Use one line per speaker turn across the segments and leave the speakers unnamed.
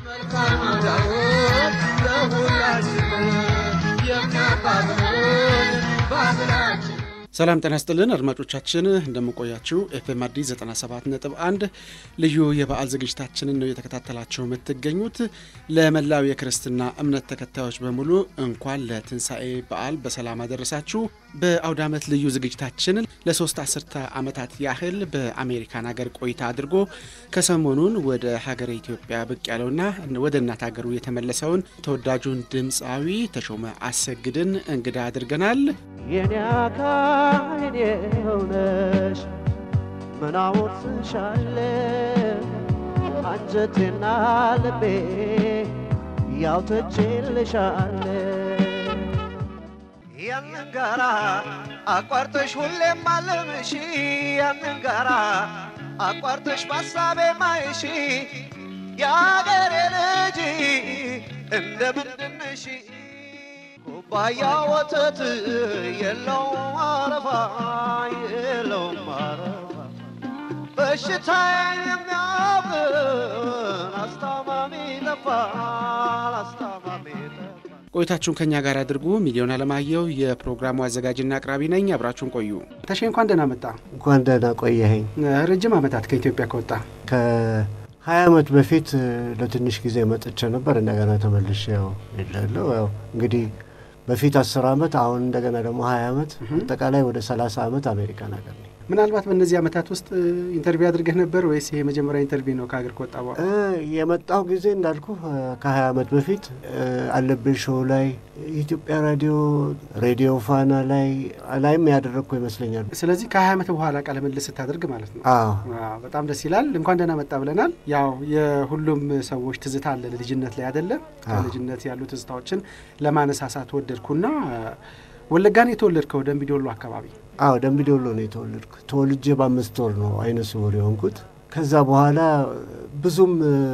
ሰላም ጤና ይስጥልን አድማጮቻችን፣ እንደምንቆያችሁ ኤፍኤም አዲስ 97 ነጥብ 1 ልዩ የበዓል ዝግጅታችንን ነው እየተከታተላችሁ የምትገኙት። ለመላው የክርስትና እምነት ተከታዮች በሙሉ እንኳን ለትንሣኤ በዓል በሰላም አደረሳችሁ። በአውደ ዓመት ልዩ ዝግጅታችን ለሶስት አስርተ ዓመታት ያህል በአሜሪካን ሀገር ቆይታ አድርጎ ከሰሞኑን ወደ ሀገረ ኢትዮጵያ ብቅ ያለውና ወደ እናት ሀገሩ የተመለሰውን ተወዳጁን ድምፃዊ ተሾመ አሰግድን እንግዳ አድርገናል።
የኔ አካል የኔ ሆነሽ ምናወትሻለ አንጀቴና ልቤ ያውተችልሻለ ያንን ጋራ አቋርጠሽ ሁሌም አለምሺ ያንን ጋራ አቋርጠሽ ባሳቤ ማይሺ የአገሬ ልጅ እንደምንድነሽ ኩባያ ወተት የለውም አረፋ የለውም አረፋ በሽታ የሚያብን አስታማሚ ጠፋል አስታማሚ ጠፋል
ቆይታችሁን ከኛ ጋር አድርጉ። ሚሊዮን አለማየሁ የፕሮግራሙ አዘጋጅና አቅራቢ ነኝ። አብራችሁን ቆዩ። ተሼ እንኳን ደህና መጣ።
እንኳን ደህና ቆየኸኝ።
ረጅም ዓመታት ከኢትዮጵያ ከወጣ
ከሀያ ዓመት በፊት ለትንሽ ጊዜ መጥቼ ነበር። እንደገና ተመልሼ ያው የለለው ያው እንግዲህ በፊት አስር ዓመት አሁን እንደገና ደግሞ ሀያ ዓመት አጠቃላይ ወደ ሰላሳ ዓመት አሜሪካን ሀገር ነኝ።
ምናልባት በእነዚህ ዓመታት ውስጥ ኢንተርቪው አድርገህ ነበር ወይስ ይሄ የመጀመሪያ ኢንተርቪው ነው ከሀገር ከወጣ በኋላ?
የመጣው ጊዜ እንዳልኩ ከሀያ ዓመት በፊት አለብኝ ሾው ላይ የኢትዮጵያ ራዲዮ ሬዲዮ ፋና ላይ ላይም ያደረግኩ ይመስለኛል።
ስለዚህ ከሀያ ዓመት በኋላ ቃለ ምልልስ ስታደርግ ማለት ነው።
አዎ
አዎ፣ በጣም ደስ ይላል። እንኳን ደህና መጣ ብለናል። ያው የሁሉም ሰዎች ትዝታ አለ ልጅነት ላይ አይደለ? ከልጅነት ያሉ ትዝታዎችን ለማነሳሳት ወደድኩና ወለጋን የተወለድከው ደንቢዶሎ አካባቢ
አዎ ደንቢ ዶሎ ነው የተወለድኩ። ተወልጄ በአምስት ወር ነው አይነ ስውር የሆንኩት። ከዛ በኋላ ብዙም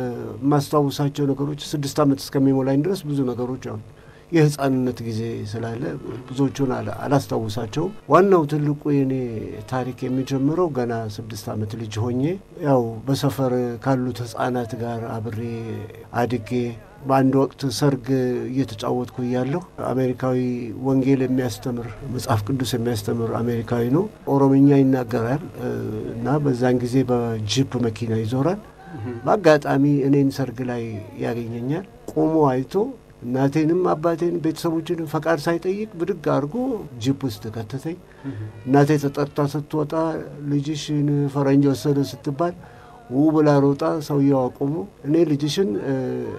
የማስታውሳቸው ነገሮች ስድስት ዓመት እስከሚሞላኝ ድረስ ብዙ ነገሮች አሁን የህፃንነት ጊዜ ስላለ ብዙዎቹን አላ- አላስታውሳቸውም። ዋናው ትልቁ የኔ ታሪክ የሚጀምረው ገና ስድስት ዓመት ልጅ ሆኜ ያው በሰፈር ካሉት ህፃናት ጋር አብሬ አድጌ በአንድ ወቅት ሰርግ እየተጫወትኩ እያለሁ አሜሪካዊ ወንጌል የሚያስተምር መጽሐፍ ቅዱስ የሚያስተምር አሜሪካዊ ነው። ኦሮምኛ ይናገራል እ፣ እና በዛን ጊዜ በጂፕ መኪና ይዞራል። በአጋጣሚ እኔን ሰርግ ላይ ያገኘኛል። ቆሞ አይቶ እናቴንም አባቴን ቤተሰቦችንም ፈቃድ ሳይጠይቅ ብድግ አድርጎ ጂፕ ውስጥ ከተተኝ። እናቴ ተጠርታ ስትወጣ ልጅሽን ፈረንጅ ወሰደ ስትባል ው ብላ ሮጣ ሰውየው አቆሙ። እኔ ልጅሽን እ፣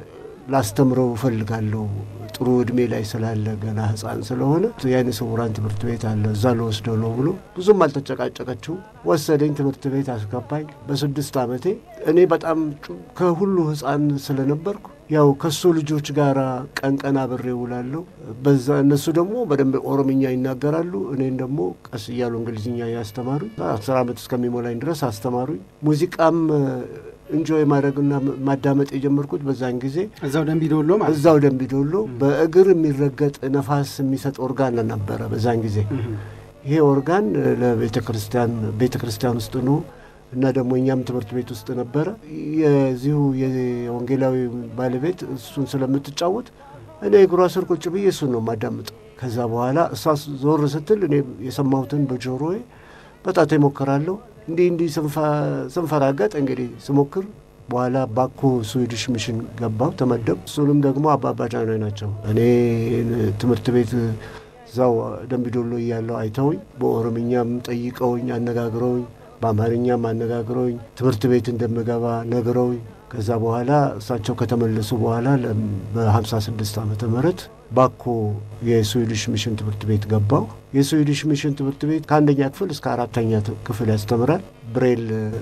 ላስተምረው እፈልጋለሁ ጥሩ እድሜ ላይ ስላለ ገና ህፃን ስለሆነ የዓይነ ስውራን ትምህርት ቤት አለ እዛ ልወስደው ነው ብሎ ብዙም አልተጨቃጨቀችው ወሰደኝ። ትምህርት ቤት አስገባኝ። በስድስት ዓመቴ እኔ በጣም ጩ- ከሁሉ ህፃን ስለነበርኩ ያው ከሱ ልጆች ጋር ቀን ቀን አብሬ እውላለሁ። በዛ እነሱ ደግሞ በደንብ ኦሮምኛ ይናገራሉ። እኔን ደግሞ ቀስ እያሉ እንግሊዝኛ ያስተማሩኝ አስር ዓመት እስከሚሞላኝ ድረስ አስተማሩኝ። ሙዚቃም እንጆይ ማድረግና ማዳመጥ የጀመርኩት በዛን ጊዜ
እዛው ደንቢዶሎ ማለት ነው።
እዛው ደንቢ ዶሎ በእግር የሚረገጥ ነፋስ የሚሰጥ ኦርጋን ነበረ በዛን ጊዜ። ይሄ ኦርጋን ለቤተ ክርስቲያን ቤተ ክርስቲያን ውስጥ ነው እና ደግሞ እኛም ትምህርት ቤት ውስጥ ነበረ። የዚሁ የወንጌላዊ ባለቤት እሱን ስለምትጫወት እኔ እግሯ ስር ቁጭ ብዬ እሱን ነው የማዳምጠው። ከዛ በኋላ እሷ ዞር ስትል እኔ የሰማሁትን በጆሮዬ በጣቴ ሞክራለሁ። እንዲህ እንዲህ ስንፈራገጥ እንግዲህ ስሞክር በኋላ ባኮ ስዊድሽ ሚሽን ገባው ተመደብ። እሱንም ደግሞ አባባ ጃኖይ ናቸው። እኔ ትምህርት ቤት እዛው ደንቢዶሎ እያለው አይተውኝ በኦሮምኛም ጠይቀውኝ አነጋግረውኝ በአማርኛም አነጋግረውኝ ትምህርት ቤት እንደምገባ ነግረውኝ ከዛ በኋላ እሳቸው ከተመለሱ በኋላ በ56 ዓመተ ምህረት ባኮ የስዊዲሽ ሚሽን ትምህርት ቤት ገባው። የስዊዲሽ ሚሽን ትምህርት ቤት ከአንደኛ ክፍል እስከ አራተኛ ክፍል ያስተምራል። ብሬል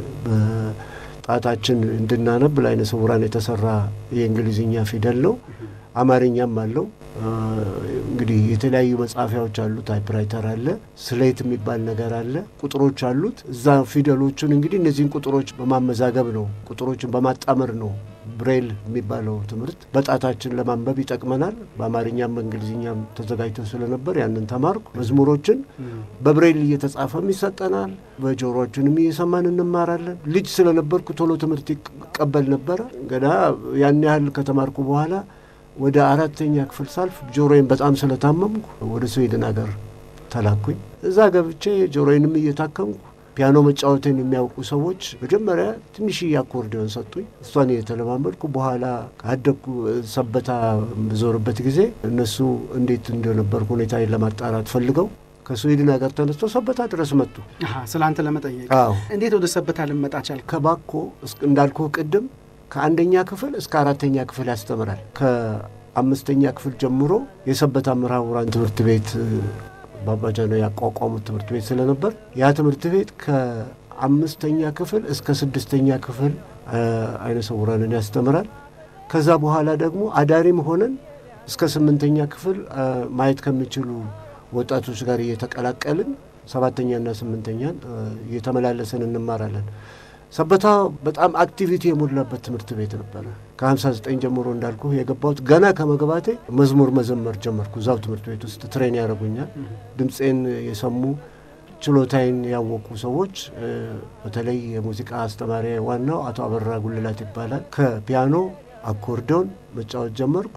በጣታችን እንድናነብ ለዓይነ ስውራን የተሰራ የእንግሊዝኛ ፊደል ነው። አማርኛም አለው። እንግዲህ የተለያዩ መጻፊያዎች አሉ። ታይፕራይተር አለ። ስሌት የሚባል ነገር አለ። ቁጥሮች አሉት። እዛ ፊደሎቹን እንግዲህ እነዚህን ቁጥሮች በማመዛገብ ነው፣ ቁጥሮችን በማጣመር ነው ብሬል የሚባለው ትምህርት በጣታችን ለማንበብ ይጠቅመናል። በአማርኛም በእንግሊዝኛም ተዘጋጅቶ ስለነበር ያንን ተማርኩ። መዝሙሮችን በብሬል እየተጻፈም ይሰጠናል፣ በጆሮችንም እየሰማን እንማራለን። ልጅ ስለነበርኩ ቶሎ ትምህርት ይቀበል ነበረ። ገና ያን ያህል ከተማርኩ በኋላ ወደ አራተኛ ክፍል ሳልፍ ጆሮዬን በጣም ስለታመምኩ ወደ ስዊድን ሀገር ተላኩኝ። እዛ ገብቼ ጆሮዬንም እየታከምኩ ፒያኖ መጫወትን የሚያውቁ ሰዎች መጀመሪያ ትንሽዬ አኮርዲዮን ሰጡኝ። እሷን እየተለማመድኩ በኋላ ካደግኩ ሰበታ በዞርበት ጊዜ እነሱ እንዴት እንደነበርኩ ሁኔታዬን ለማጣራት ፈልገው ከስዊድን ሀገር ተነስቶ ሰበታ ድረስ መጡ።
ስለ አንተ ለመጠየቅ
አዎ
እንዴት ወደ ሰበታ ልመጣ ቻልክ?
ከባኮ እንዳልኩ ቅድም ከአንደኛ ክፍል እስከ አራተኛ ክፍል ያስተምራል። ከአምስተኛ ክፍል ጀምሮ የሰበታ ምሁራን ትምህርት ቤት በአባጃኖ ያቋቋሙት ትምህርት ቤት ስለነበር ያ ትምህርት ቤት ከአምስተኛ ክፍል እስከ ስድስተኛ ክፍል አይነ ስውራንን ያስተምራል። ከዛ በኋላ ደግሞ አዳሪም ሆነን እስከ ስምንተኛ ክፍል ማየት ከሚችሉ ወጣቶች ጋር እየተቀላቀልን ሰባተኛና ስምንተኛን እየተመላለስን እንማራለን። ሰበታ በጣም አክቲቪቲ የሞላበት ትምህርት ቤት ነበረ። ከ59 ጀምሮ እንዳልኩ የገባሁት ገና ከመግባቴ መዝሙር መዘመር ጀመርኩ። እዛው ትምህርት ቤት ውስጥ ትሬን ያደርጉኛል። ድምፄን የሰሙ ችሎታዬን ያወቁ ሰዎች በተለይ የሙዚቃ አስተማሪ ዋናው አቶ አበራ ጉልላት ይባላል። ከፒያኖ አኮርዲዮን መጫወት ጀመርኩ።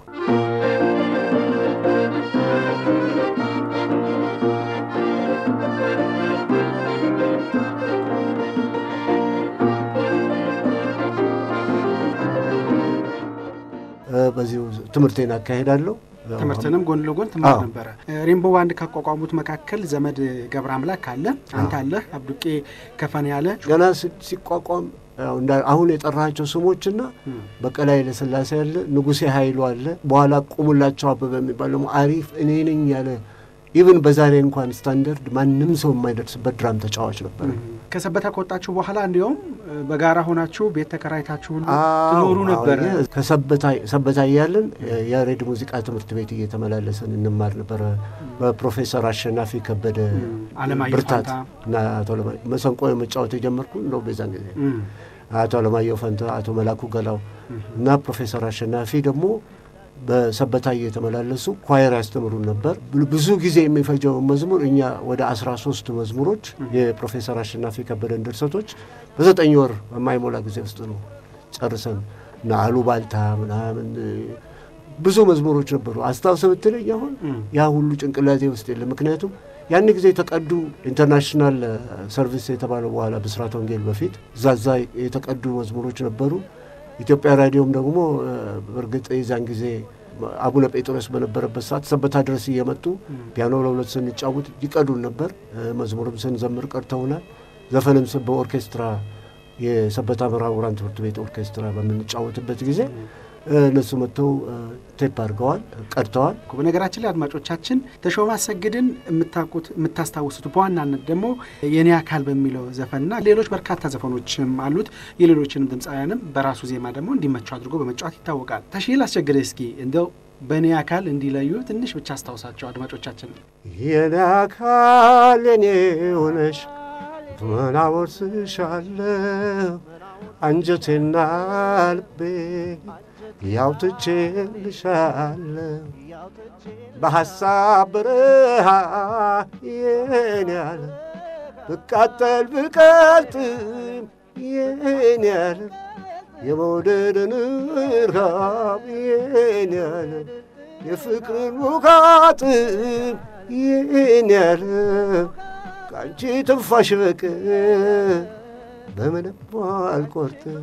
በዚሁ ትምህርቴን አካሄዳለሁ።
ትምህርትንም ጎን ለጎን ትማር
አዎ።
ነበረ። ሬንቦ ባንድ ካቋቋሙት መካከል ዘመድ ገብረ አምላክ አለ፣ አንተ አለህ፣ አብዱቄ ከፈን ያለ
ገና ሲ- ሲቋቋም ያው እንዳ- አሁን የጠራቸው ስሞችና በቀለ ኃይለ ሥላሴ አለ፣ ንጉሴ ኃይሉ አለ። በኋላ ቁሙላቸው አበበ የሚባል ደግሞ አሪፍ እኔ ነኝ ያለ ኢቭን በዛሬ እንኳን ስታንዳርድ ማንም ሰው የማይደርስበት ድራም ተጫዋች ነበር።
ከሰበታ ከወጣችሁ በኋላ እንዲሁም በጋራ ሆናችሁ ቤት ተከራይታችሁ ሁሉ
አዎ፣
ትኖሩ ነበረ።
አዎ፣ የ- ከሰበታ ሰበታ እያለን የሬድ ሙዚቃ ትምህርት ቤት እየተመላለስን እንማር ነበረ። በፕሮፌሰር አሸናፊ ከበደ
አለማየሁ
ብርታት
ፋንታ።
እና አቶ አለማ- መሰንቆ መጫወት የጀመርኩ እንደው በዛን ጊዜ
እም፣
አቶ አለማየሁ ፈንታ፣ አቶ መላኩ ገላው እና ፕሮፌሰር አሸናፊ ደግሞ በሰበታ እየተመላለሱ ኳየር ያስተምሩን ነበር። ብ- ብዙ ጊዜ የሚፈጀውን መዝሙር እኛ ወደ አስራ ሶስት መዝሙሮች የፕሮፌሰር አሸናፊ ከበደን ድርሰቶች በዘጠኝ ወር በማይሞላ ጊዜ ውስጥ ነው ጨርሰን እና አሉባልታ ምናምን እ፣ ብዙ መዝሙሮች ነበሩ። አስታውሰ ብትለኝ አሁን
እም፣
ያ ሁሉ ጭንቅላቴ ውስጥ የለም። ምክንያቱም ያን ጊዜ የተቀዱ ኢንተርናሽናል ሰርቪስ የተባለው በኋላ ብስራት ወንጌል በፊት እዛዛ የተቀዱ መዝሙሮች ነበሩ። ኢትዮጵያ ራዲዮም ደግሞ እ፣ በእርግጥ የዛን ጊዜ አቡነ ጴጥሮስ በነበረበት ሰዓት ሰበታ ድረስ እየመጡ ፒያኖ ለሁለት ስንጫወት ይቀዱን ነበር። እ፣ መዝሙርም ስንዘምር ቀድተውናል። ዘፈንም ስ- በኦርኬስትራ የሰበታ ምሁራን ትምህርት ቤት ኦርኬስትራ በምንጫወትበት ጊዜ እ፣ እነሱ መጥተው እ፣ ቴፕ አድርገዋል፣ ቀድተዋል።
በነገራችን ላይ አድማጮቻችን ተሾመ አሰግድን የምታውቁት የምታስታውሱት በዋናነት ደግሞ የኔ አካል በሚለው ዘፈንና ሌሎች በርካታ ዘፈኖችም አሉት። የሌሎችንም ድምፃውያንም በራሱ ዜማ ደግሞ እንዲመቸው አድርጎ በመጫወት ይታወቃል። ተሽል አስቸግደ እስኪ እንደው በእኔ አካል እንዲለዩ ትንሽ ብቻ አስታውሳቸው አድማጮቻችን።
የኔ አካል የኔ ሆነሽ ምን አወርስሻለሁ አንጀቴና ልቤ ያውትቼልሻለሁ በሐሳብ በረሃ የኔ ያለ ብቃጠል ብቀልጥም የኔ ያለ የመውደድን እርሃብ የኔ ያለ የፍቅርን ሙቃጥም ይህን ያለ ከአንቺ ትንፋሽ በቀር በምንም አልቆርጥም።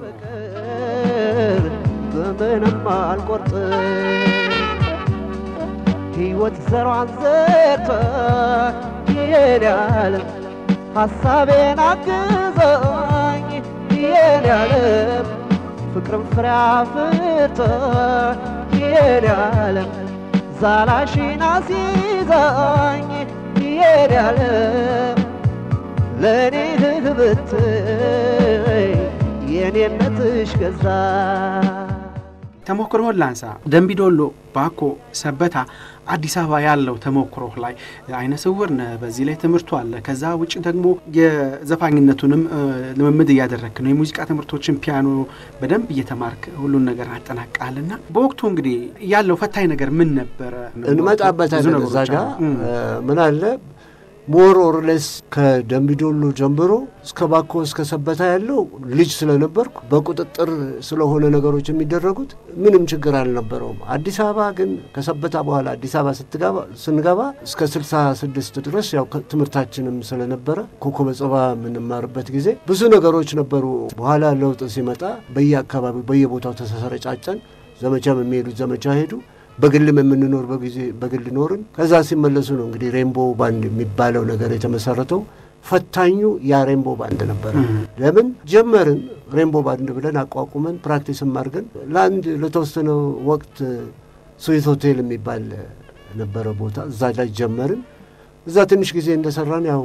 በቀር በምንም አልቆርጥም። ሕይወት ዘሯን ዘርታ ይሄን ያለም ሐሳቤን አግዛኝ ይሄን ያለም ፍቅርም ፍሬ አፍርታ ይሄን ያለም ዛላሽን አስይዛኝ ይሄን ያለም ለእኔ ህብት የኔነትሽ ገዛ
ተሞክሮህን ላንሳ። ደንቢዶሎ፣ ባኮ፣ ሰበታ፣ አዲስ አበባ ያለው ተሞክሮህ ላይ አይነ ስውር ነህ፣ በዚህ ላይ ትምህርቱ አለ። ከዛ ውጭ ደግሞ የዘፋኝነቱንም ልምምድ እያደረግክ ነው። የሙዚቃ ትምህርቶችን ፒያኖ በደንብ እየተማርክ ሁሉን ነገር አጠናቃልና በወቅቱ እንግዲህ ያለው ፈታኝ ነገር ምን ነበረ?
እንመጣበታለን። እዛ ጋ ምን አለ ሞር ኦርሌስ ከደምቢዶሎ ጀምሮ እስከ ባኮ እስከ ሰበታ ያለው ልጅ ስለነበርኩ በቁጥጥር ስለሆነ ነገሮች የሚደረጉት ምንም ችግር አልነበረውም። አዲስ አበባ ግን ከሰበታ በኋላ አዲስ አበባ ስንገባ እስከ ስልሳ ስድስት ድረስ ያው ትምህርታችንም ስለነበረ ኮከበ ጽባ የምንማርበት ጊዜ ብዙ ነገሮች ነበሩ። በኋላ ለውጥ ሲመጣ በየአካባቢው በየቦታው ተሰረጫጨን። ዘመቻም የሚሄዱት ዘመቻ ሄዱ። በግልም የምንኖር በጊዜ በግል ኖርን። ከዛ ሲመለሱ ነው እንግዲህ ሬንቦ ባንድ የሚባለው ነገር የተመሰረተው። ፈታኙ ያ ሬንቦ ባንድ ነበረ። ለምን ጀመርን? ሬንቦ ባንድ ብለን አቋቁመን ፕራክቲስም አድርገን ለአንድ ለተወሰነ ወቅት ስዊት ሆቴል የሚባል ነበረ ቦታ፣ እዛ ላይ ጀመርን። እዛ ትንሽ ጊዜ እንደሰራን ያው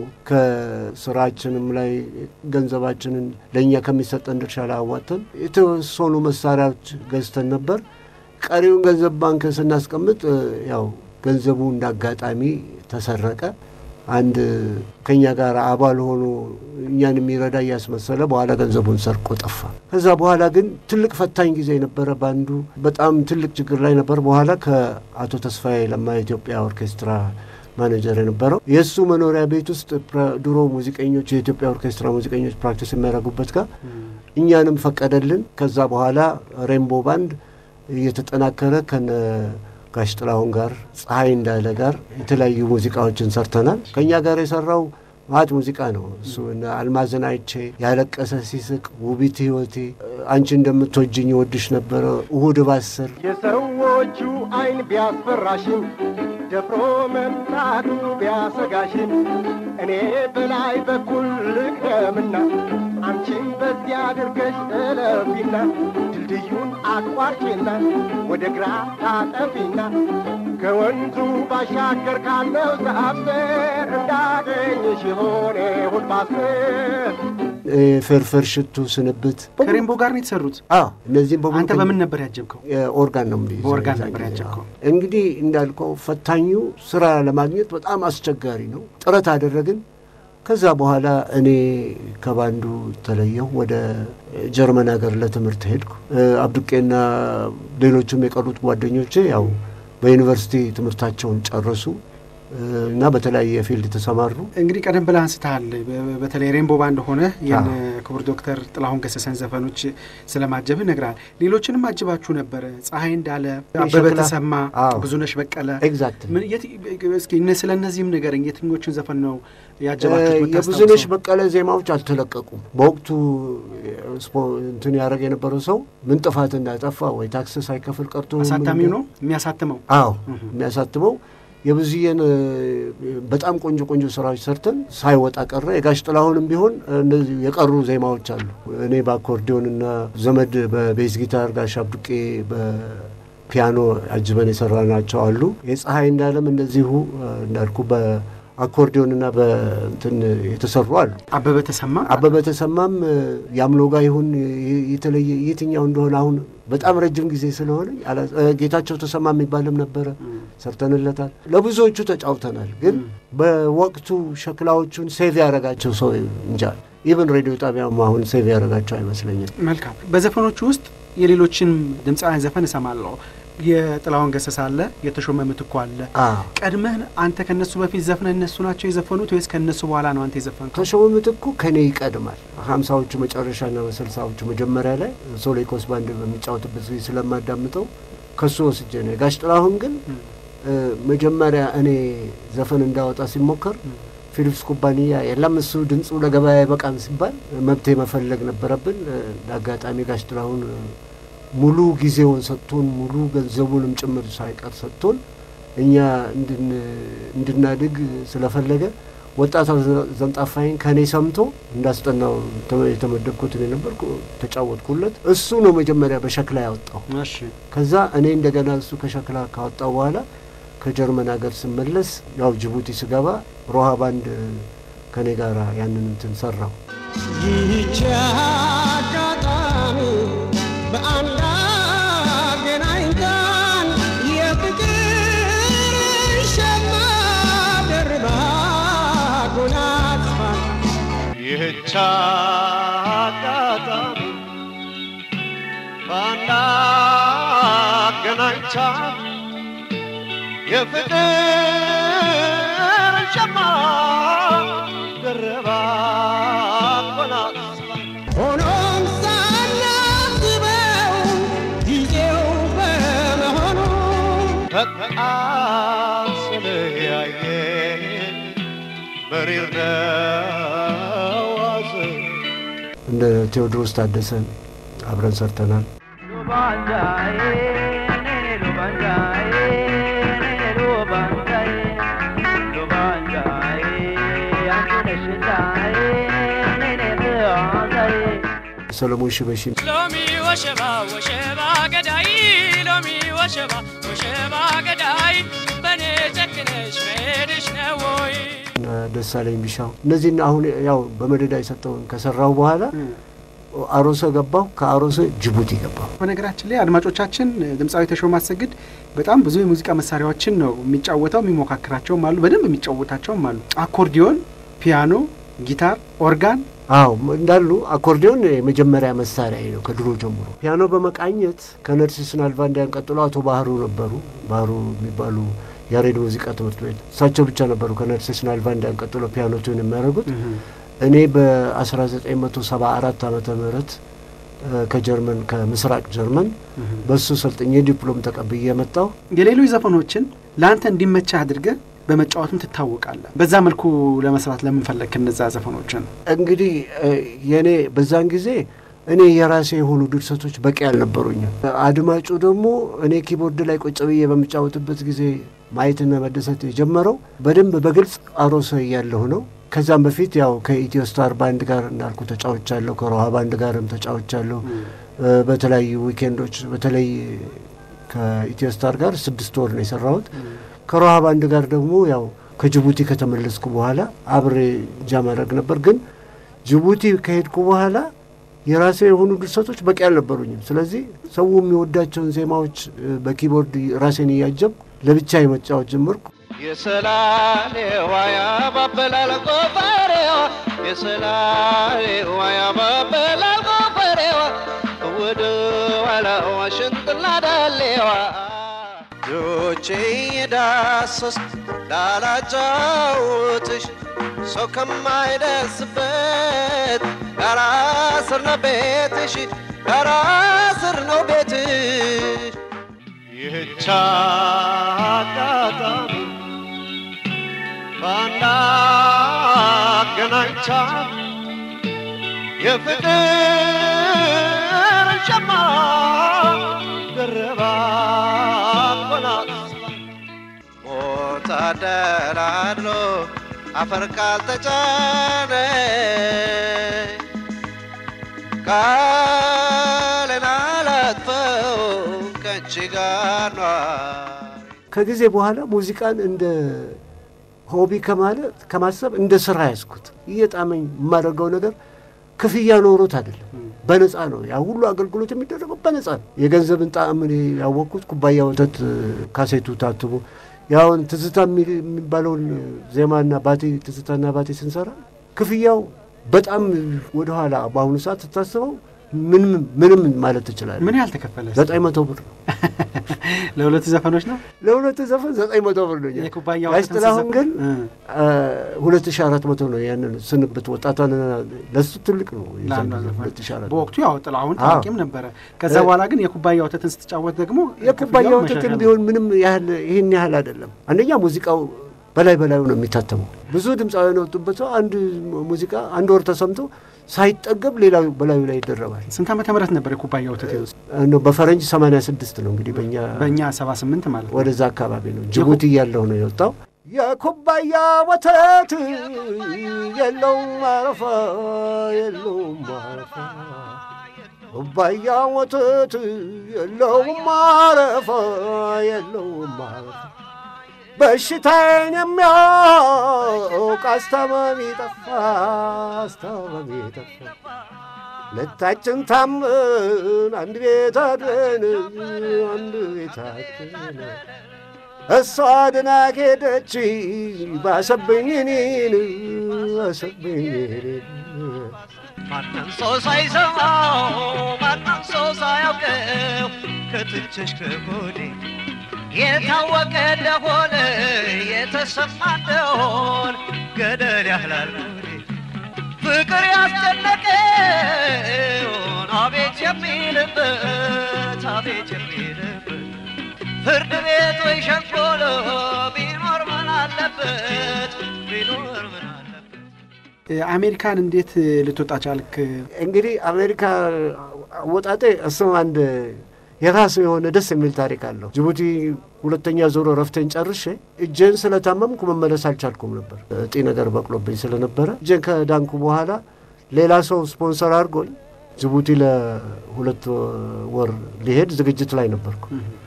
ከስራችንም ላይ ገንዘባችንን ለእኛ ከሚሰጠን ድርሻ ላይ አዋጥተን የተወሰኑ መሳሪያዎች ገዝተን ነበር። ቀሪውን ገንዘብ ባንክ ስናስቀምጥ ያው ገንዘቡ እንደ አጋጣሚ ተሰረቀ። አንድ ከኛ ጋር አባል ሆኖ እኛን የሚረዳ እያስመሰለ በኋላ ገንዘቡን ሰርቆ ጠፋ። ከዛ በኋላ ግን ትልቅ ፈታኝ ጊዜ ነበረ። ባንዱ በጣም ትልቅ ችግር ላይ ነበር። በኋላ ከአቶ ተስፋዬ ለማ የኢትዮጵያ ኦርኬስትራ ማኔጀር የነበረው የእሱ መኖሪያ ቤት ውስጥ ድሮ ሙዚቀኞች የኢትዮጵያ ኦርኬስትራ ሙዚቀኞች ፕራክቲስ የሚያደርጉበት ጋር እኛንም ፈቀደልን። ከዛ በኋላ ሬንቦ ባንድ እየተጠናከረ ከነ ጋሽ ጥላሁን ጋር ፀሐይ እንዳለ ጋር የተለያዩ ሙዚቃዎችን ሰርተናል። ከእኛ ጋር የሰራው ማት ሙዚቃ ነው። እሱ አልማዝን አይቼ፣ ያለቀሰ ሲስቅ፣ ውቢት ህይወቴ፣ አንቺ እንደምትወጅኝ ወድሽ ነበረ፣ እሁድ ባስር
የሰዎቹ አይን ቢያስፈራሽም ደፍሮ መምጣቱ ቢያሰጋሽም እኔ በላይ በኩል ልቅደምና አንቺን በዚያ አድርገሽ እለፊና ድልድዩን አቋርጪና ወደ ግራ ታጠፊና ከወንዙ ባሻገር ካለው ዛፍ ስር እንዳገኝሽ የሆነ ሁል ባስር
ፍርፍር ሽቱ ስንብት
ከሬንቦ ጋር ነው የተሰሩት።
እነዚህም በሙሉ
አንተ በምን ነበር ያጀብከው?
ኦርጋን ነው የምይዘው።
በኦርጋን
የዛን
ነበር
ጊዜ።
ያጀብከው።
እንግዲህ እንዳልከው ፈታኙ ስራ ለማግኘት በጣም አስቸጋሪ ነው። ጥረት አደረግን። ከዛ በኋላ እኔ ከባንዱ ተለየሁ። ወደ ጀርመን ሀገር ለትምህርት ሄድኩ። አብዱቄና ሌሎቹም የቀሩት ጓደኞቼ ያው በዩኒቨርሲቲ ትምህርታቸውን ጨረሱ እና በተለያየ ፊልድ ተሰማሩ።
እንግዲህ ቀደም ብለህ አንስተሃል። በ- በተለይ ሬንቦ ባንድ ሆነ የነ ክቡር ዶክተር ጥላሁን ገሰሰን ዘፈኖች ስለማጀብህ ነግራል። ሌሎችንም አጅባችሁ ነበረ። ፀሐይ እንዳለ፣ አበበ
የሸክላ-
ተሰማ፣
አዎ።
ብዙነሽ በቀለ
ኤግዛክት
ምን- የት- እስኪ እነ- ስለ እነዚህም ንገረኝ። የትኞቹን ዘፈን ነው ያጀባችሁት?
የብዙነሽ
ብታስታውሰው?
በቀለ ዜማዎች አልተለቀቁም። በወቅቱ ስፖ- እንትን ያደረግ የነበረው ሰው ምን ጥፋት እንዳጠፋ ወይ ታክስ ሳይከፍል ቀርቶ
አሳታሚው ነው የሚያሳትመው።
አዎ የሚያሳትመው የብዙዬን እ፣ በጣም ቆንጆ ቆንጆ ስራዎች ሰርተን ሳይወጣ ቀረ። የጋሽ ጥላሁንም ቢሆን እንደዚሁ የቀሩ ዜማዎች አሉ። እኔ በአኮርዲዮንና ዘመድ በቤዝ ጊታር፣ ጋሽ አብዱቄ በፒያኖ አጅበን የሰራናቸው አሉ። የፀሐይ እንዳለም እንደዚሁ እ፣ እንዳልኩ በአኮርዲዮንና በእንትን የተሰሩ አሉ።
አበበ ተሰማ
አበበ ተሰማም እ፣ ያምሎጋ ይሁን የ- የተለየ የትኛው እንደሆነ አሁን በጣም ረጅም ጊዜ ስለሆነ አላ- እ፣ ጌታቸው ተሰማ የሚባልም ነበረ ሰርተንለታል። ለብዙዎቹ ተጫውተናል። ግን በወቅቱ ሸክላዎቹን ሴቭ ያደረጋቸው ሰው እንጃ ኢቨን ሬዲዮ ጣቢያም አሁን ሴቭ ያደረጋቸው አይመስለኝም።
መልካም። በዘፈኖቹ ውስጥ የሌሎችን ድምፃውያን ዘፈን እሰማለሁ። የጥላሁን ገሰሰ አለ፣ የተሾመ ምትኩ አለ።
አዎ።
ቀድመህ አንተ ከነሱ በፊት ዘፍነህ እነሱ ናቸው የዘፈኑት ወይስ ከነሱ በኋላ ነው አንተ የዘፈንከው?
ተሾመ ምትኩ ከኔ ይቀድማል። ሀምሳዎቹ መጨረሻና በስልሳዎቹ መጀመሪያ ላይ ሶሌኮስ ባንድ በሚጫወትበት ጊዜ ስለማዳምጠው ከሱ ወስጄ ነው። የጋሽ ጥላሁን ግን እ፣ መጀመሪያ እኔ ዘፈን እንዳወጣ ሲሞከር ፊሊፕስ ኩባንያ የለም እሱ ድምፁ ለገበያ አይበቃም ሲባል መብቴ መፈለግ ነበረብን። እ፣ ለአጋጣሚ ጋሽ ጥላሁን እ፣ ሙሉ ጊዜውን ሰጥቶን ሙሉ ገንዘቡንም ጭምር ሳይቀር ሰጥቶን እኛ እንድን- እንድናድግ ስለፈለገ ወጣቷ ዘንጣፋይን ከእኔ ሰምቶ እንዳስጠናው ተመ- የተመደብኩት እኔ ነበርኩ። ተጫወትኩለት። እሱ ነው መጀመሪያ በሸክላ ያወጣው።
እሺ
ከዛ እኔ እንደገና እሱ ከሸክላ ካወጣው በኋላ ከጀርመን ሀገር ስመለስ ያው ጅቡቲ ስገባ ሮሃ ባንድ ከኔ ጋር ያንን እንትን ሰራው።
ይህች አጋጣሚ በአንድ
አጋጣሚ በአንድ አገናኝታ የፍቅር ሸማ ደረባ አጎናጽፋ
ሆኖም ሳናስበው ጊዜው በመሆኑ
በቃ ስለያየን መሪር ነው ሐዘን
እንደ ቴዎድሮስ ታደሰ አብረን ሰርተናል። ሰሎሞን ሽበሺ
ሎሚ ወሸባ ወሸባ ገዳይ ሎሚ ወሸባ ወሸባ ገዳይ በኔ ጨክነሽ መሄድሽ ነው ወይ?
ደሳለኝ ቢሻው እነዚህን አሁን ያው በመደዳ የሰጠውን ከሰራው በኋላ አሮሰ ገባሁ። ከአሮሰ ጅቡቲ ገባሁ።
በነገራችን ላይ አድማጮቻችን ድምፃዊ ተሾመ አሰግድ በጣም ብዙ የሙዚቃ መሳሪያዎችን ነው የሚጫወተው። የሚሞካክራቸውም አሉ፣ በደንብ የሚጫወታቸውም አሉ። አኮርዲዮን፣ ፒያኖ፣ ጊታር፣ ኦርጋን
አዎ እንዳሉ አኮርዲዮን የመጀመሪያ መሳሪያ ነው ከድሮ ጀምሮ። ፒያኖ በመቃኘት ከነርሲስ ናልቫንዲያን ቀጥሎ አቶ ባህሩ ነበሩ። ባህሩ የሚባሉ ያሬድ ሙዚቃ ትምህርት ቤት እሳቸው ብቻ ነበሩ ከነርሲስ ናልቫንዲያን ቀጥሎ ፒያኖ ቱን የሚያደርጉት። እኔ በ1974 ዓመተ ምህረት ከጀርመን ከምስራቅ ጀርመን በሱ ሰልጥኜ ዲፕሎም ተቀብዬ የመጣው
የሌሎች ዘፈኖችን ለአንተ እንዲመቻህ አድርገህ በመጫወትም ትታወቃለህ። በዛ መልኩ ለመስራት ለምን ፈለግክ እነዛ ዘፈኖችን?
እንግዲህ የእኔ በዛን ጊዜ እኔ የራሴ የሆኑ ድርሰቶች በቂ አልነበሩኝም። አድማጩ ደግሞ እኔ ኪቦርድ ላይ ቁጭ ብዬ በምጫወትበት ጊዜ ማየትና መደሰት የጀመረው በደንብ በግልጽ አሮሰ እያለሁ ነው። ከዛም በፊት ያው ከኢትዮ ስታር ባንድ ጋር እንዳልኩ ተጫውቻለሁ። ከሮሃ ባንድ ጋርም ተጫውቻለሁ። በተለያዩ ዊኬንዶች በተለይ ከኢትዮ ስታር ጋር ስድስት ወር ነው የሰራሁት። ከሮሃ ባንድ ጋር ደግሞ ያው ከጅቡቲ ከተመለስኩ በኋላ አብሬ ጃማረግ ነበር። ግን ጅቡቲ ከሄድኩ በኋላ የራሴ የሆኑ ድርሰቶች በቂ አልነበሩኝም። ስለዚህ ሰው የሚወዳቸውን ዜማዎች በኪቦርድ ራሴን እያጀብ ለብቻ የመጫወት ጀመርኩ።
የሰላሌዋ ያባበላል ጎፈሬዋ የሰላሌዋ ያባበላል ጎፈሬዋ ወደ ኋላ ዋሽንጥና ዳሌዋ ጆቼ የዳሰስ ላላጫውትሽ ሰው ከማይደርስበት ዳራ ስር ነው ቤትሽ ዳራ ስር ነው ቤትሽ ይህች አጋጣሚ በአንድ አገናኝታ የፍቅር ሸማ ደረባ አጎናጽፋ ሞት አደራድሮ አፈር ካልተጫነ ቃልን አላጥፈው ከእንቺ ጋር ኗሪ
ከጊዜ በኋላ ሙዚቃን እንደ ሆቢ ከማለት ከማሰብ እንደ ስራ ያዝኩት። እየጣመኝ የማደርገው ነገር ክፍያ ኖሮት አይደለም፣ በነፃ ነው። ያ ሁሉ አገልግሎት የሚደረገው በነፃ ነው። የገንዘብን ጣዕም እኔ ያወቅኩት ኩባያ ወተት ካሴቱ ታትሞ ያውን ትዝታ የሚባለውን ዜማና ባቴ ትዝታና ባቴ ስንሰራ ክፍያው በጣም ወደኋላ በአሁኑ ሰዓት ስታስበው ምንም ምንም ማለት ትችላለህ።
ምን ያህል ተከፈለ?
ዘጠኝ መቶ ብር ነው
ለሁለት ዘፈኖች ነው።
ለሁለት ዘፈን ዘጠኝ መቶ ብር ነው።
የኩባያ
ጋሽ
ወተትን
ጥላሁን ግን
እ
ሁለት ሺ አራት መቶ ነው። ያንን ስንብት ወጣቷን ለሱ ትልቅ ነው። የዛን
ለአንዷ
ጊዜ
ዘፈን
ሁለት ሺ አራት
በወቅቱ ያው ጥላሁን
አዎ።
ታዋቂም ነበረ። ከዛ በኋላ ግን የኩባያ ወተትን ስትጫወት ደግሞ
የኩባያ
ክፍያው
ወተትም
መሻሻል
ቢሆን ምንም ያህል ይህን ያህል አይደለም። አንደኛ ሙዚቃው በላይ በላዩ ነው የሚታተመው። ብዙ ድምፃውያን የወጡበት ሰው አንድ ሙዚቃ አንድ ወር ተሰምቶ ሳይጠገብ ሌላው በላዩ ላይ ይደረባል።
ስንት ዓመተ ምህረት ነበር የኩባያ ወተት የወጣው?
እንደው በፈረንጅ 86 ነው እንግዲህ በእኛ
በእኛ ሰባ ስምንት ማለት ነው።
ወደዛ አካባቢ ነው። ጅቡቲ እያለሁ ነው የወጣው። የኩባያ ወተት የለውም ማረፋ የለውም ማረፋ ኩባያ ወተት የለውም ማረፋ የለውም ማረፋ በሽታዬን የሚያውቅ አስታማሚ ጠፋ አስታማሚ ጠፋ ሁለታችን ታምን አንድ ቤት አድረን አንድ ቤት አድረን እሷ ድና ሄደች ባሰብኝ እኔን ባሰብኝ እኔን
ማንም ሰው ሳይሰማው ማንም ሰው ሳያውቀው ከትንሽ ከጎዴ የታወቀ እንደሆነ የተሰማ እንደሆን ገደል ያህላል ጎዴ ፍቅር ያስጨነቀውን አቤት የሚልበት አቤት የሚልበት ፍርድ ቤት ወይ ሸንኮሎ ቢኖር ምን አለበት ቢኖር ምን አለበት
አሜሪካን እንዴት ልትወጣ ቻልክ?
እንግዲህ አሜሪካ አወጣጤ እሱም አንድ የራሱ የሆነ ደስ የሚል ታሪክ አለው። ጅቡቲ ሁለተኛ ዞሮ ረፍቴን ጨርሼ እጄን ስለታመምኩ መመለስ አልቻልኩም ነበር። እጢ ነገር በቅሎብኝ ስለነበረ እጄን ከዳንኩ በኋላ ሌላ ሰው ስፖንሰር አድርጎኝ ጅቡቲ ለሁለት ወር ሊሄድ ዝግጅት ላይ ነበርኩ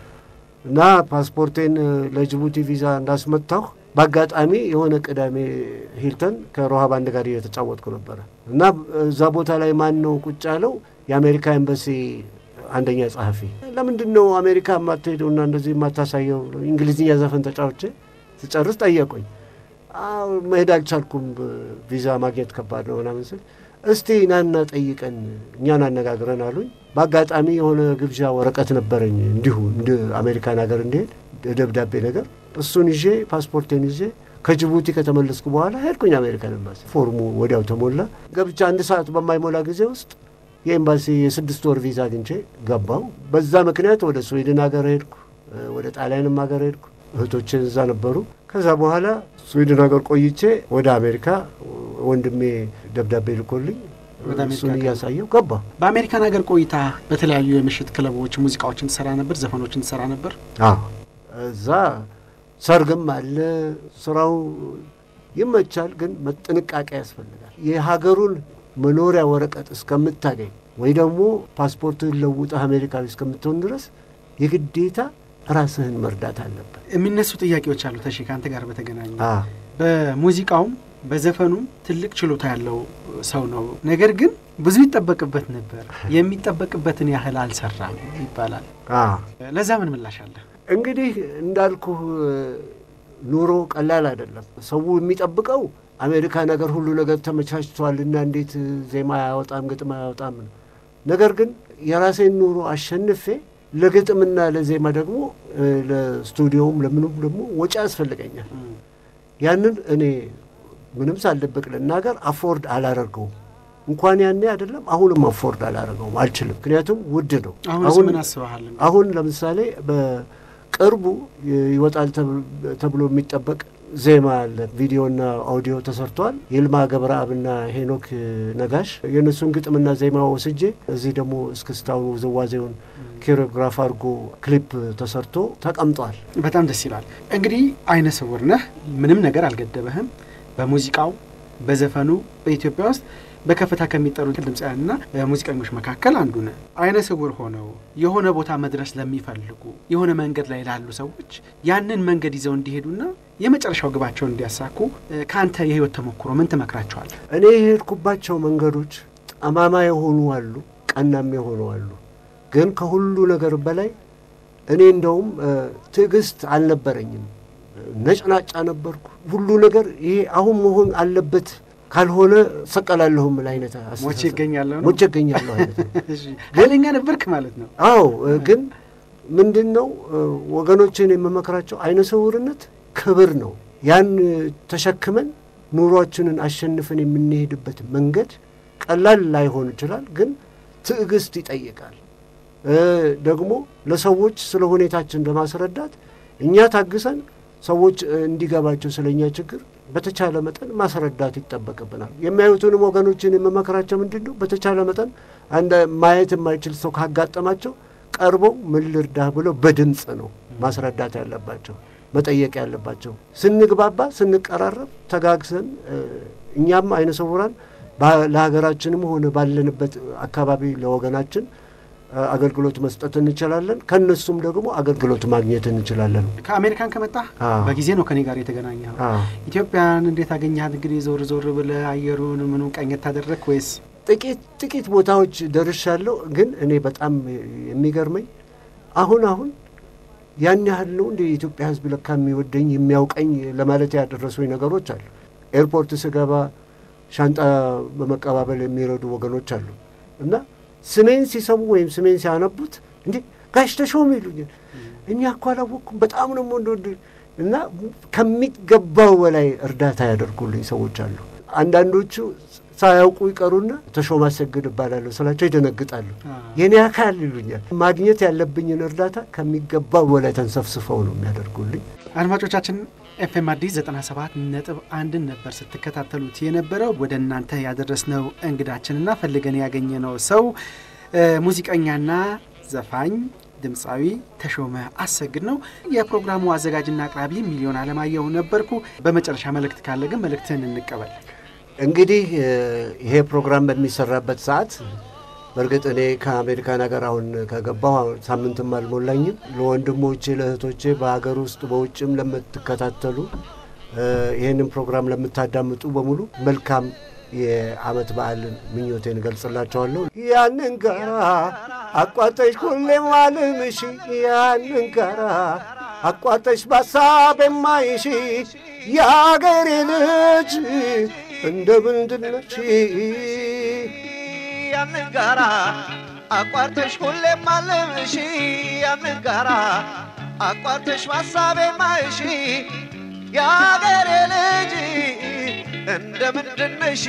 እና ፓስፖርቴን ለጅቡቲ ቪዛ እንዳስመታሁ በአጋጣሚ የሆነ ቅዳሜ ሂልተን ከሮሃ ባንድ ጋር እየተጫወትኩ ነበረ እና እዛ ቦታ ላይ ማን ነው ቁጭ ያለው? የአሜሪካ ኤምባሲ አንደኛ ጸሐፊ። ለምንድን ነው አሜሪካ የማትሄደው እና እንደዚህ የማታሳየው? እንግሊዝኛ ዘፈን ተጫውቼ ስጨርስ ጠየቁኝ። አዎ መሄድ አልቻልኩም፣ ቪዛ ማግኘት ከባድ ነው ምናምን ስል እስቲ ናና ጠይቀን እኛን አነጋግረን አሉኝ። በአጋጣሚ የሆነ ግብዣ ወረቀት ነበረኝ እንዲሁ እንደ አሜሪካን ሀገር እንዲሄድ ደብዳቤ ነገር እሱን ይዤ ፓስፖርቴን ይዤ ከጅቡቲ ከተመለስኩ በኋላ ሄድኩኝ አሜሪካን ኤምባሲ። ፎርሙ ወዲያው ተሞላ። ገብቻ አንድ ሰዓት በማይሞላ ጊዜ ውስጥ የኤምባሲ የስድስት ወር ቪዛ አግኝቼ ገባው። በዛ ምክንያት ወደ ስዊድን ሀገር ሄድኩ፣ ወደ ጣሊያንም ሀገር ሄድኩ። እህቶችን እዛ ነበሩ። ከዛ በኋላ ስዊድን ሀገር ቆይቼ ወደ አሜሪካ ወንድሜ ደብዳቤ ልኮልኝ
ወደ አሜሪካ
እሱን
ገባ።
እያሳየው ገባ።
በአሜሪካን ሀገር ቆይታ በተለያዩ የምሽት ክለቦች ሙዚቃዎችን ትሰራ ነበር፣ ዘፈኖችን ትሰራ ነበር።
አዎ እዛ ሰርግም አለ። ስራው ይመቻል፣ ግን ጥንቃቄ ያስፈልጋል። የሀገሩን መኖሪያ ወረቀት እስከምታገኝ ወይ ደግሞ ፓስፖርትህን ለውጠህ አሜሪካዊ እስከምትሆን ድረስ የግዴታ ራስህን መርዳት አለበት።
የሚነሱ ጥያቄዎች አሉ። ተሺ ከአንተ ጋር በተገናኘ
አዎ
በሙዚቃውም በዘፈኑም ትልቅ ችሎታ ያለው ሰው ነው። ነገር ግን ብዙ ይጠበቅበት ነበር፣ የሚጠበቅበትን ያህል አልሰራም ይባላል።
አዎ
ለዛ ምን ምላሽ አለ?
እንግዲህ እንዳልኩህ ኑሮ ቀላል አይደለም። ሰው የሚጠብቀው አሜሪካ ነገር ሁሉ ነገር ተመቻችቷልና እንዴት ዜማ አያወጣም ግጥም አያወጣም ነው። ነገር ግን የራሴን ኑሮ አሸንፌ ለግጥምና ለዜማ ደግሞ እ፣ ለስቱዲዮውም ለምኑም ደግሞ ወጪ ያስፈልገኛል። ያንን እኔ ምንም ሳልደብቅ ልናገር አፎርድ አላደርገውም። እንኳን ያኔ አይደለም አሁንም አፎርድ አላደርገውም፣ አልችልም። ምክንያቱም ውድ ነው።
አሁን ምን አስበሃል?
አሁን ለምሳሌ በቅርቡ ይወጣል ተብ- ተብሎ የሚጠበቅ ዜማ አለ። ቪዲዮና አውዲዮ ተሰርቷል። ይልማ ገብረአብና ሄኖክ ነጋሽ የእነሱን ግጥምና ዜማ ወስጄ እዚህ ደግሞ እስክስታውን ውዝዋዜውን ኪሮግራፍ አድርጎ ክሊፕ ተሰርቶ ተቀምጧል።
በጣም ደስ ይላል። እንግዲህ አይነ ስውር ነህ፣ ምንም ነገር አልገደበህም። በሙዚቃው በዘፈኑ በኢትዮጵያ ውስጥ በከፍታ ከሚጠሩ ድምፃውያንና ሙዚቀኞች መካከል አንዱ ነህ። አይነ ስውር ሆነው የሆነ ቦታ መድረስ ለሚፈልጉ የሆነ መንገድ ላይ ላሉ ሰዎች ያንን መንገድ ይዘው እንዲሄዱና የመጨረሻው ግባቸውን እንዲያሳኩ እ፣ ከአንተ የህይወት ተሞክሮ ምን ትመክራቸዋል?
እኔ የሄድኩባቸው መንገዶች ጠማማ የሆኑ አሉ፣ ቀናም የሆኑ አሉ። ግን ከሁሉ ነገር በላይ እኔ እንደውም እ፣ ትዕግስት አልነበረኝም። ነጭናጫ ነበርኩ። ሁሉ ነገር ይሄ አሁን መሆን አለበት ካልሆነ ሰቀላለሁ ምል አይነት አስተሳሰብ።
ሞቼ ይገኛለሁ ነው?
ሞቼ እገኛለሁ አይነት ነው።
እሺ፣ ኃይለኛ ነበርክ ማለት ነው።
አዎ እ፣ ግን ምንድን ነው እ፣ ወገኖችን የምመክራቸው አይነ ስውርነት ክብር ነው። ያን እ፣ ተሸክመን ኑሯችንን አሸንፈን የምንሄድበት መንገድ ቀላል ላይሆን ይችላል፣ ግን ትዕግስት ይጠይቃል። እ፣ ደግሞ ለሰዎች ስለ ሁኔታችን ለማስረዳት እኛ ታግሰን ሰዎች እ፣ እንዲገባቸው ስለ እኛ ችግር በተቻለ መጠን ማስረዳት ይጠበቅብናል። የሚያዩትንም ወገኖችን የምመክራቸው ምንድን ነው በተቻለ መጠን አንድ ማየት የማይችል ሰው ካጋጠማቸው ቀርበው ምን ልርዳህ ብለው በድምፅ ነው ማስረዳት ያለባቸው መጠየቅ ያለባቸው። ስንግባባ ስንቀራረብ ተጋግዘን እ፣ እኛም አይነ ስውራን ባ- ለሀገራችንም ሆነ ባለንበት አካባቢ ለወገናችን እ፣ አገልግሎት መስጠት እንችላለን። ከእነሱም ደግሞ አገልግሎት ማግኘት እንችላለን።
ከአሜሪካን ከመጣ
አዎ።
በጊዜ ነው ከኔ ጋር የተገናኘው።
አዎ።
ኢትዮጵያን እንዴት አገኘሃት? እንግዲህ ዞር ዞር ብለህ አየሩን ምኑ ቀኘት ታደረግ ወይስ
ጥቂት ጥቂት ቦታዎች ደርሻለሁ። ግን እኔ በጣም የሚገርመኝ አሁን አሁን ያን ያህል ነው እንደ የኢትዮጵያ ሕዝብ ለካ የሚወደኝ የሚያውቀኝ ለማለት ያደረሱኝ ነገሮች አሉ። ኤርፖርት ስገባ ሻንጣ በመቀባበል የሚረዱ ወገኖች አሉ እና ስሜን ሲሰሙ ወይም ስሜን ሲያነቡት እንዴ ጋሽ ተሾመ ይሉኛል። እኛ እኮ አላወቅኩም በጣም ነው ወንድ እና ከሚገባው በላይ እርዳታ ያደርጉልኝ ሰዎች አሉ። አንዳንዶቹ ሳያውቁ ይቀሩና ተሾመ አሰግድ እባላለሁ ስላቸው ይደነግጣሉ። የኔ አካል ይሉኛል። ማግኘት ያለብኝን እርዳታ ከሚገባው በላይ ተንሰፍስፈው ነው የሚያደርጉልኝ።
አድማጮቻችን ኤፍኤም አዲስ 97 ነጥብ አንድን ነበር ስትከታተሉት የነበረው። ወደ እናንተ ያደረስነው እንግዳችንና ፈልገን ያገኘነው ሰው ሙዚቀኛና ዘፋኝ ድምፃዊ ተሾመ አሰግድ ነው። የፕሮግራሙ አዘጋጅና አቅራቢ ሚሊዮን አለማየሁ ነበርኩ። በመጨረሻ መልእክት ካለ ግን መልእክትህን እንቀበል።
እንግዲህ ይሄ ፕሮግራም በሚሰራበት ሰዓት በእርግጥ እኔ ከአሜሪካን ሀገር አሁን ከገባሁ ሳምንትም አልሞላኝም። ለወንድሞቼ ለእህቶቼ፣ በሀገር ውስጥ በውጭም ለምትከታተሉ ይህንን ፕሮግራም ለምታዳምጡ በሙሉ መልካም የአመት በዓልን ምኞቴን እገልጽላቸዋለሁ። ያንን ጋራ አቋጠሽ ሁሌም አልምሽ ያንን ጋራ አቋጠሽ በሀሳብ የማይሽ የአገሬ ልጅ እንደ ምንድነች
ያንን ጋራ አቋርተሽ ሁሌም አልምሽ ያንን ጋራ አቋርተሽ በሀሳቤ ማይሽ የአገሬ ልጅ እንደ ምንድነሽ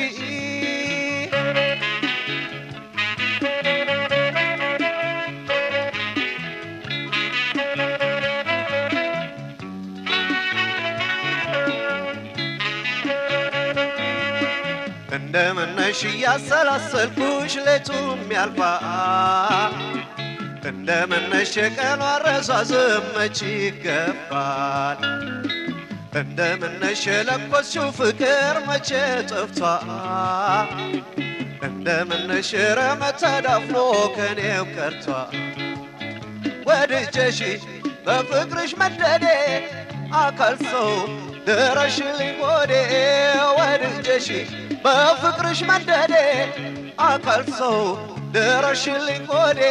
እንደምነሽ እያሰላሰልኩሽ ሌቱም ያልፋል እንደምነሽ የቀኗ አረሳዝም መች ይገባል እንደምነሽ የለኮስሽው ፍቅር መቼ ጠፍቷል እንደምነሽ ረመት ተዳፍኖ ከኔው ቀርቷል ወድጀሽ በፍቅርሽ መደዴ አካል ሰው ድረሽልኝ ጎዴ ወድጀሽ በፍቅርሽ መደዴ አካል ሰው ድረሽልኝ ጎዴ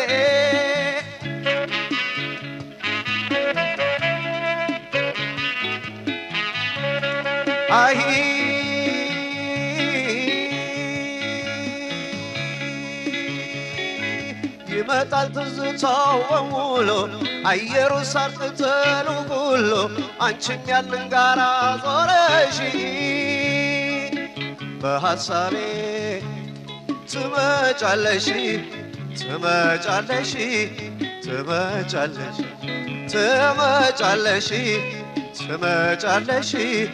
አይ ይመጣል ትዝታው በሙሉ አየሩ ሳር ቅጠሉ ሁሉ አንቺም ያንን ጋራ ዞረሽ በሐሳቤ ትመጫለሽ ትመጫለሽ ትመጫለሽ ትመጫለሽ ትመጫለሽ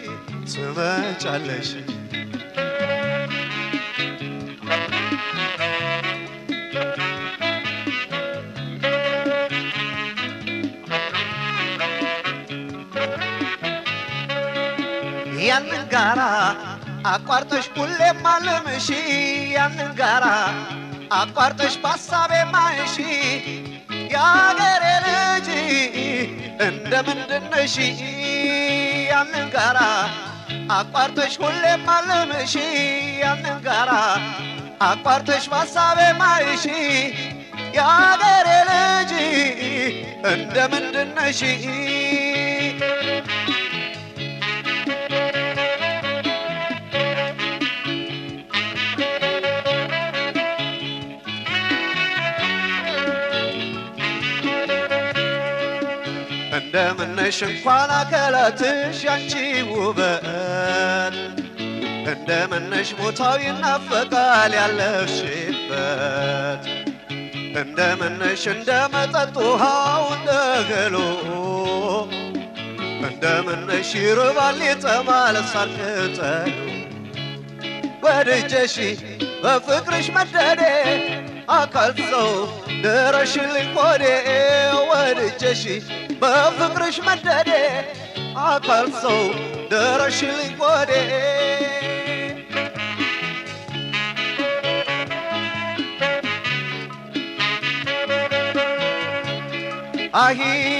ትመጫለሽ ያንን ጋራ አቋርጠሽ ሁሌም አልምሽ ያንን ጋራ አቋርጠሽ በሀሳቤ ማይሽ የአገሬ ልጅ እንደ ምንድነሽ ያንን ጋራ አቋርጠሽ ሁሌም አልምሽ ያንን ጋራ አቋርጠሽ በሀሳቤ ማይሽ የአገሬ ልጅ እንደ ምንድነሽ እንደምነሽ እንኳን አካላትሽ ያንቺ ውበት እንደምነሽ ቦታው ይናፈቃል ያለሽበት እንደምነሽ እንደ መጠጥ ውሃው እንደ ገሎ እንደምነሽ ይርባል ይጠማል ሳር ቅጠሉ ወድጀሽ በፍቅርሽ መደዴ አካል ሰው ድረሽልኝ ሆዴ ወድጀሽ በፍቅርሽ መደዴ አካል ሰው ድረሽልኝ ሆዴ አሂ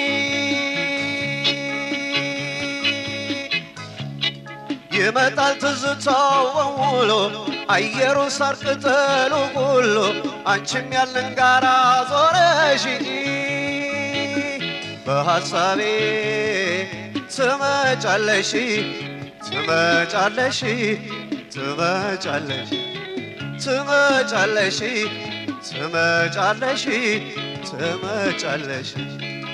ይመጣል ትዝታው በሙሉ አየሩ ሳር ቅጠሉ ሁሉ አንቺም ያለን ጋራ ዞረሽ በሐሳቤ ትመጫለሽ ትመጫለሽ ትመጫለሽ ትመጫለሽ ትመጫለሽ ትመጫለሽ